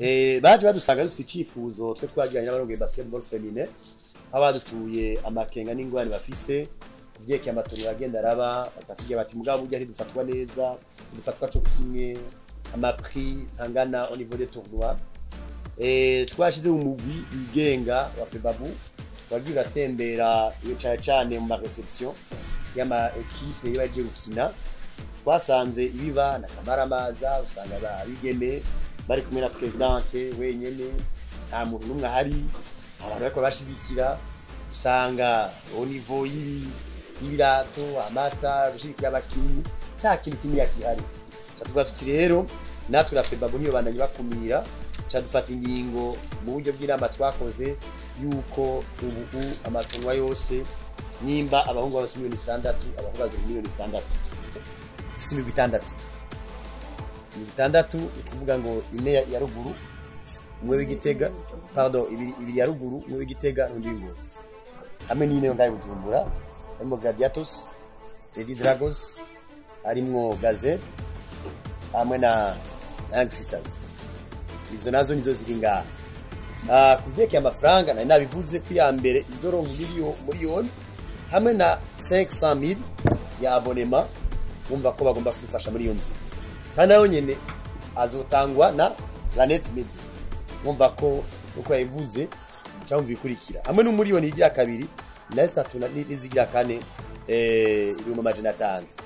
Eh, baje badusanga dufite icifuzo twe twagiranye n'abarongoye basketball femine aho badutuye amakenga n'ingwani bafise kuvyekeye amatongo agenda araba bakatubwira bati mugabo burya ntidufatwa neza ntidufatwa co kimwe amaprix angana au niveau des tournois eh twashize umugwi wigenga wa febabu wagiye uratembera iyo cane cane mu mareception y'ama ekipe iyo bagiye gukina twasanze ibiba na kamaramaza usanga babigeme bari kumwe na presidente wenyene nta muntu n'umwe ahari abantu bariko bashigikira usanga au niveau y'ibi y'ibirato amata gushigikira abakinyi nta kintu kimwe kihari tuvuga tuti rero natwe na febabu niyo bandanye bakumira cadufata ingingo mu buryo bw'inama twakoze yuko ubu amatonwa yose nimba abahungu bose miliyoni zitandatu abahungu bazira miliyoni zitandatu si imigwi itandatu imigwi itandatu ni ukuvuga ngo ine ya ya ruguru umwe w'igitega pardon ibiri ibiri ya ruguru umwe w'igitega n'undi w'ingozi hamwe n'ine yo ngayo bujumbura harimo gladiatos lady dragons harimwo gaze hamwe na na young sisters izo nazo nizo ziri ngaha Ah, ku byerekeye amafaranga nari nabivuze ko iya mbere izoronka miliyo- miliyoni hamwe na 500 ya abonema bumva ko bagomba kubifasha muri iyo nzira kandi nayo nyene azotangwa na planet media bumva ko uko yabivuze cyangwa bikurikira hamwe n'umuriyoni igira kabiri na zitatu na- n'izigira kane eh, ibihumbi amajana atanu